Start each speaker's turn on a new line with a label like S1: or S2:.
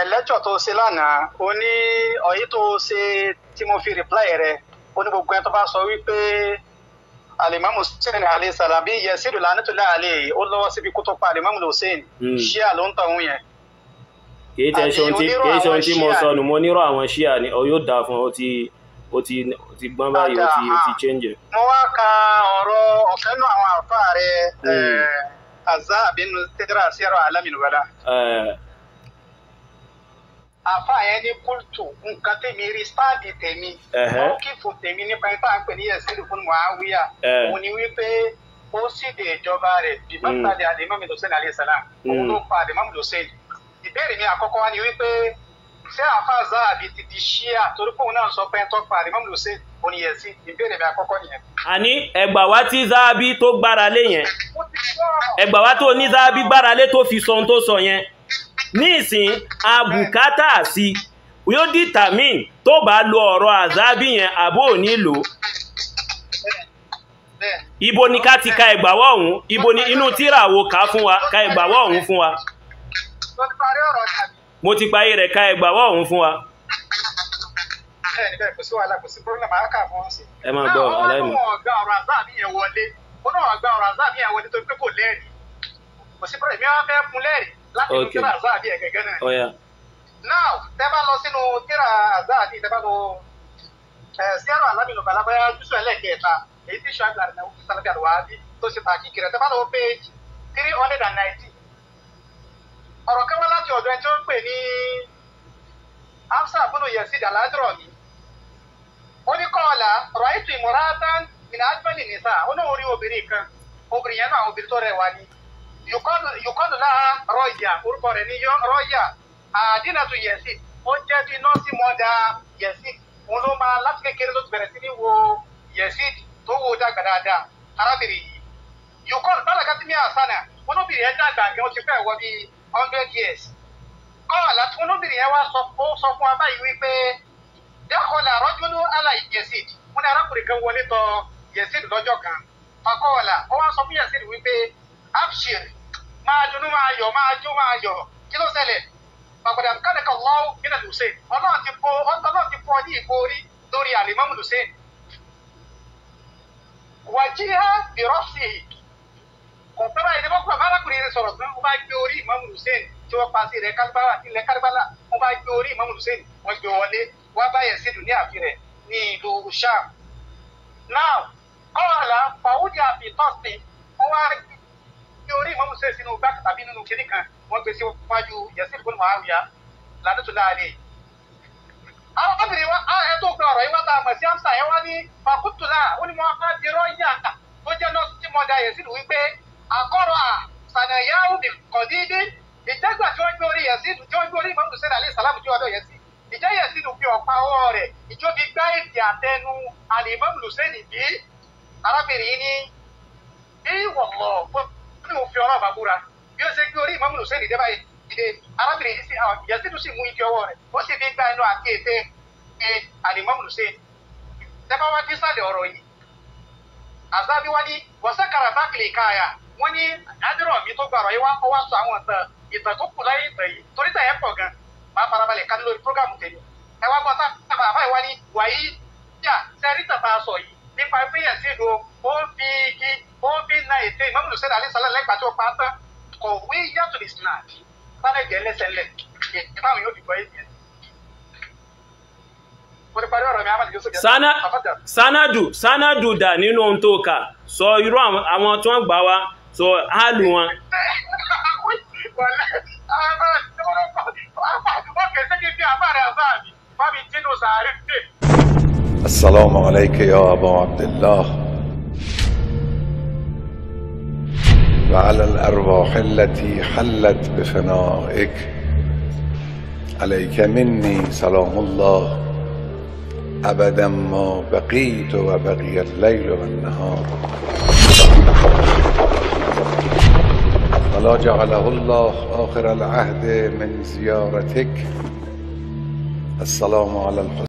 S1: lẹ́jọ̀ tó ṣe lánàá ó ní ọ̀yí tó ṣe tí mo fi reply rẹ̀ ó ní gbogbo ẹni tó bá sọ wípé alimamu hussein alayhi salam bí yẹsídù lánàtúlẹ̀ àlẹ́ ó lọ́wọ́ síbi kó tó pa alimamu hussein
S2: Mm.
S1: ṣíà ló ń tọ̀hún yẹn.
S2: kìí tẹ
S1: Àbí
S2: ṣe ohun tí
S1: onírò
S2: kìí ṣe ohun
S1: àwọn
S2: tí mo
S1: Shia
S2: sọ
S1: ni.
S2: nù mo nírò àwọn ṣíà ni ọ yóò dáa fún ọ ó ti ó ti ó ti gbọ́n báyìí ó ti ó ti
S1: Padà,
S2: change.
S1: mo wá ka ọ̀rọ̀ ọ̀fẹ́ nù àwọn àfa rẹ̀
S2: Mm.
S1: azá àbínú tẹ́tẹ́rà sẹ́rọ̀ alámìnúwàlá.
S2: Ẹ,
S1: àfa yẹn ní kúltù nǹkan tèmi rí stáàdì tèmi
S2: Ẹ̀hẹ́.
S1: wọn kì í fún tèmi nípa ẹni tá à ń pè ní yẹsídù fún muawiya
S2: Ẹ̀.
S1: òun ni wípé ó sì dé ìjọba rẹ̀ bí mọ́tàlẹ́ alimami hussein alayhi salam òun
S2: Mm.
S1: ló pa alimami hussein ìbéèrè mi àkọ́kọ́ wa ni wípé ṣé àfa zahabi ti di ṣíà torí pé òun náà sọ pé ń tọ́ pa alimami hussein òun yẹn sí ìbéèrè mi àkọ́kọ́ nìyẹn.
S2: àní ẹgbà wá tí záábí tó gbára lé yẹn
S1: mo ti gbọ́
S2: ẹgbà wá tó ní záábí gbára lé tó fi sọ ohun tó sọ yẹn ní ìsìn abùkátà sí yóò determine tó bá lo ọ̀rọ̀ àzábí yẹn àbó ò ní lò ó.
S1: bẹ́ẹ̀
S2: ibo ni ká ti ka ẹgbàwọ́ ọ̀hún ibo ni inú tíra wo ká fún wa ka ẹgbàwọ́ ọ̀hún fún wa
S1: tó ti parí ọ̀rọ̀ tàbí
S2: mo ti parí rẹ̀ ka ẹgbàwọ́ ọ̀hún fún wa
S1: bẹ́ẹ̀ ni bẹ́ẹ̀ kò sí wàhálà kò sí pírọ́blẹ̀mù àáká fún wọn sí.
S2: ẹ máa gbọ́ aláìmọ̀
S1: náà wọ́n gba ọ̀rọ̀ àzáàbí yẹn wọlé wọ́n náà gba ọ̀rọ̀ àzáàbí yẹn wọlé tó pé kò lẹ́rìí kò sí pírọ́blẹ̀mù yẹn wọ́n fẹ́ fún lẹ́rìí láti inú
S2: Ok.
S1: tíra àzáàbí yẹn gẹ́gẹ́ náà.
S2: ọ̀yà
S1: now tẹ́ bá lọ sínú tíra àzáàbí tẹ́ bá lọ ẹ̀ sẹ́rọ̀ alámìnú balabaya jùsọ̀ ẹlẹ́kẹ̀ẹ́ta èyí tí ṣọ́ àgbà rẹ̀ wọ́n sálábí àlùwádìí tó ṣe tàkì kiri tẹ́ bá lọ page three hundred and ninety ọ̀rọ̀ kan wá láti ọ̀dọ̀ ẹni tí ó ń pè ní hamsa bunu yesid aladro mi ó ní kọ́ọ̀lá rọ̀ìtù ìmúratán ìnà ájúmọ́lì nìsa ó ní orí obìnrin kan obìnrin yẹn náà obìnrin tó rẹwà ni yùkọ́lù láha rọ́ọ̀yà orúkọ rẹ̀ ní yọ- rọ́ọ̀yà àdínàtú yesid ó jẹ́ bí nọ́ọ̀sì mọ́dà yesid òun ló máa láti kékeré ló ti bẹ̀rẹ̀ sí ní wo yesid tó wo dàgbà dáadáa arábìnrin yìí yùkọ́lù bálàkà tí mi àṣánà wọn lóbìnrin yẹn dàgbà gan ó ti fẹ́ wọ bí hundred years kọ́ọ̀lá tí olóbìnrin yẹn wá sọ ó sọ fún wa báyìí wípé dákọ̀ọ́lá rọ́júlú àlà yẹ̀sìd wọn ni arákùnrin kan wọlé tọ̀ yẹ̀sìd lọ́jọ́ kan fakọ́ọ̀lá ó wá sọ fún yẹ̀sìd wípé abshir máa dunú máa yọ̀ máa jó máa yọ̀ kí ló ṣẹlẹ̀ pàpàdà kálẹ̀kọ̀ lọ́wọ́ nínú hussein ọlọ́run ti fọ ọlọ́run ti fọ ní ìborí lórí alimami hussein wàjíhá bìrọ́sì kò pẹ́ báyìí ní wọ́n kúrò arákùnrin rẹ̀ sọ̀rọ̀ tán wọ́n bá gbé orí ìmáàmù hussein tí wọ́n pa sí ilẹ̀ kálíbálà ilẹ̀ kálíbálà wọ́n bá gbé orí ìmáàmù hussein wọ́n gbé wọlé wọ́n bá yẹ̀ sídùú ní àfi rẹ̀ ní ìlú sham. now kọ́ọ̀lá fàwùdí àfi tọ́sí wọ́n wá gbé orí ìmáàmù hussein sínú gbá tàbí nínú kinní kan wọ́n gbé sí wájú yẹsìn fún muawiya ládùtú láàrin. àwọn obìnrin wa ẹ tó gba ọ̀rọ̀ yìí wá tá a mọ̀ sí amsa yẹn wá ní fakutula ó ní mo á di rọ́ọ̀yà tó jẹ́ nọ́ọ̀sì tí mo da yẹsìn wípé àkọ́rọ̀ à sànàyáwó bí kọ̀dídí ìjẹ́gbà tí wọ́n gbé orí yẹ̀sídù tí wọ́n gbé orí ìmọ̀mù sẹ́nà alẹ́ sàlámù tí wọ́n dọ̀ yẹ̀sí ìjẹ́ yẹ̀sídù fi ọ̀pá ọwọ́ rẹ̀ ìjọ fi gbá èdè àtẹnu àlèmọ́mù lùsẹ́nì bí arábìnrin ní bí wọ̀mọ̀ fún mi ò fi ọ̀rọ̀ àbábúra bí ó ṣe gbé orí ìmọ̀mù lùsẹ́nì dé báyìí ìdè arábìnrin yìí sí àwọn yẹ̀sídù sì mú ike ọwọ́ rẹ̀ ó sì fi gbá ẹnu àti ètè àlèmọ́mù lùsẹ́nì tẹ́fà wá dé sálẹ̀ ọ̀rọ̀ yìí àzábí wá ní wọ́sẹ̀kàrà bákìlì káyà wọ́n ní àdúrà mi tó gbàrọ̀ yìí wá ó wá sọ àwọn ìtàn ìtàn tó kù láyé ìtàn yìí torí tàn yẹn pọ̀ gan máa farabalẹ̀ ká lórí prógámù tèmi ẹ wá gbọ́ sábà àbáyé wá ní wàyí yà sẹ́rí tàn bá a sọ yìí nípa ìpínyẹ̀ sí ìdó ó ń fi igi ó ń fi na ètè ìmọ̀mùlù sẹ́dá alẹ́ sálẹ̀ lẹ́gbàá tó pa á tán kọ̀wé yàtọ̀ ní snap sálẹ̀ jẹ́ lẹ́sẹ̀ lẹ̀ ìbáwọn yóò fi gbọ́ yìí mo ti parí ọ̀rọ̀ mi amadi yusuf yẹn.
S2: Sana-
S1: Àfọ̀jà.
S2: sanadu sanadu dà nínú ohun tó kà sọ irú àwọn àwọn tí wọ́n gbà wá sọ áàlù wọn
S3: السلام عليك يا أبا عبد الله وعلى الأرواح التي حلت بفنائك عليك مني سلام الله أبدا ما بقيت وبقي الليل والنهار ولا جعله الله آخر العهد من زيارتك السلام على الحسين